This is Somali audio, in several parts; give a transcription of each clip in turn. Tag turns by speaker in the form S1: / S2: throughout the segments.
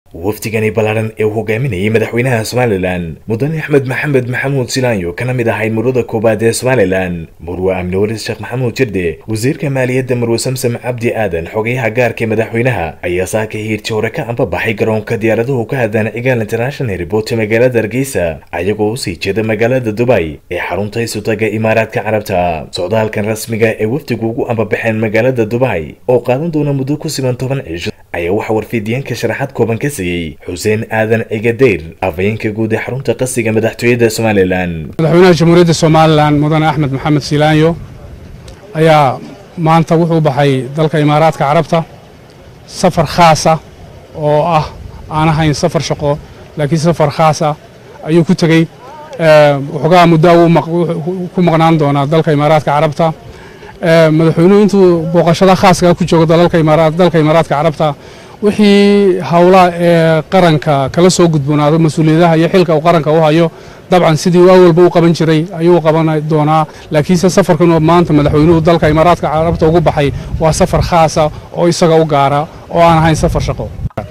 S1: wafdigani ballaaran ee uu hogaaminayay madaxweynaha somalilan mudane axmed maxamed maxamuud silaanyo kana mid ahay murada koowaad ee somalilan murwe amni waris sheekh maxamuud jirde wasiirka maaliyadda murwe samsam cabdi aadan xogayaha gaarka ee madaxweynaha ayaa saaka hiirti hore ka ambabaxay garoonka diyaaraduhu ka hadlaan cigaal international airport magaalada hargeysa ayagoo usii jeeda magaalada dubay ee xarunta isutaga imaaraadka carabta socdaalkan rasmiga ee wafdigu ugu ambabaxeen magaalada dubay oo qaadan doona muddo ku siman toban cisho ayaa waxaa warfiidiyeenka sharaxaad kooban ka siiyey xuseen aadan cigadeyr afhayeenka guud ee xarunta qasiga madaxtooyada somalilan
S2: madaxweynaha jamhuuriyadda somalilan mudane axmed maxamed silaanyo ayaa maanta wuxuu baxay dalka imaaraadka carabta safar khaasa oo ah aan ahayn safar shaqo laakiin safar khaasa ayuu ku tegey waxoogaa muddo ku maqnaan doonaa dalka imaaraadka carabta madaxweynuhu intuu booqashada khaaska ku joogo dalka imaaraadka carabta wixii howlaha ee qaranka kala soo gudboonaado mas-uuliyadaha iyo xilka uu qaranka u hayo dabcan sidii uu awalba u qaban jiray ayuu qaban doonaa laakiinse safarkan maanta madaxweynuhu dalka imaaraadka carabta ugu baxay waa safar khaasa oo isaga u gaara oo aan ahayn safar shaqo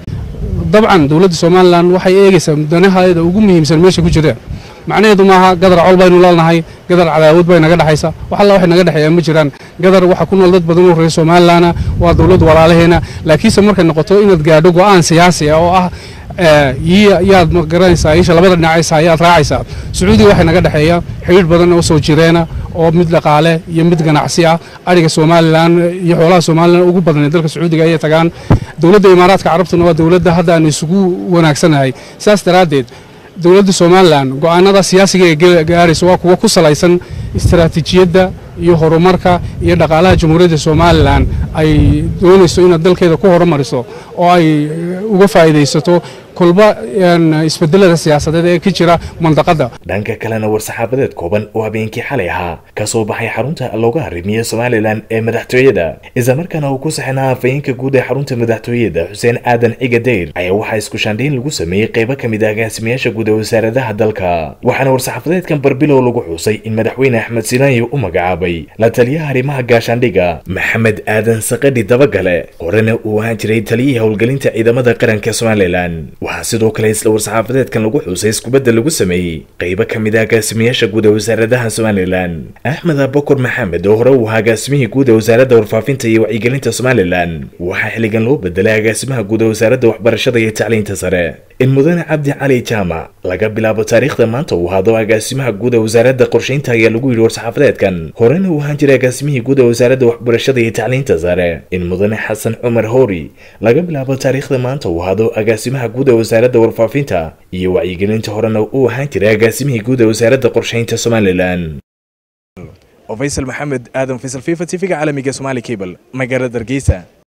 S2: dabcan dowladda somalilan waxay eegaysaa mudanaheeda ugu muhiimsan meesha ku jireen macnaheedu maaha gadar col baynu leenahay gadar cadaawad bay naga dhexaysa wax alla waxay naga dhexeeyaan ma jiraan gadar waxa ku nool dad badan oo reer somalilanna waa dowlad walaalaheena laakiinse markay noqoto inaad gaadho go'aan siyaasi ah oo ah yaad garanaysaa isha labada dhinacaysa ayaad raacaysaa sacuudiga waxay naga dhexeeya xidhiidh badan oo soo jireena oo mid dhaqaale iyo mid ganacsi ah ariga somalilan iyo xoolaha somalilan ugu badanee dalka sacuudiga ayay tagaan dowladda imaaraadka carabtuna waa dowladda hadda aanu isugu wanaagsanahay saas daraaddeed dowladda somalilan go'aanada siyaasiga ee gaaraysa waa kuwa ku salaysan istaraatiijiyadda iyo horumarka iyo dhaqaalaha jamhuuriyadda somalilan ay doonayso inaad dalkeeda ku horumariso oo ay uga faa'iidaysato kolba isbedelada siyaasadeed ee ka jira mandaqadda
S1: dhanka kalena war-saxaabadeed kooban oo habeenkii xalay ahaa ka soo baxay xarunta looga arrimiye somalilan ee madaxtooyada islamarkaana uu ku saxinaa afhayeenka guud ee xarunta madaxtooyada xuseen aadan cigadeyr ayaa waxaa isku shaandhayn lagu sameeyey qaybo ka mid ah agaasimayaasha guud ee wasaaradaha dalka waxaana war-saxaafadeedkan barbilow lagu xusay in madaxweyne axmed silaanyo u magacaabay la taliyaha arrimaha gaashaandhiga maxamed aadan saqadhi dabagale horena uu ahaan jiray taliyihii howlgelinta ciidamada qaranka somalilan waxaa sidoo kale isla war-saxaafadeedkan lagu xusay iskubadda lagu sameeyey qaybo ka mid ah agaasimayaasha guud ee wasaaradaha somalilan axmed abakor maxamed oo hore uu ahaa agaasimihii guud ee wasaaradda warfaafinta iyo wacyigelinta somalilan waxaa xilligan loo bedelay agaasimaha guud ee wasaaradda waxbarashada iyo tacliinta sare in mudane cabdi cali jaamac laga bilaabo taariikhda maanta uu ahaado agaasimaha guud ee wasaaradda qorshaynta ayaa lagu yidhi war-saxaafadeedkan horena uu ahaan jiray agaasimihii guud ee wasaaradda waxbarashada iyo tacliinta sare in mudane xasan cumar hori laga bilaabo taariikhda maanta uu ahaado agaasimaha guud ee wasaaradda warfaafinta iyo wacyigelinta horena uu ahaan jiray agaasimihii guud ee wasaaradda qorshaynta somalilan
S3: faysal maxamed aadan faysal fifa tv-ga caalamiga somaali cable magaalada hargeysa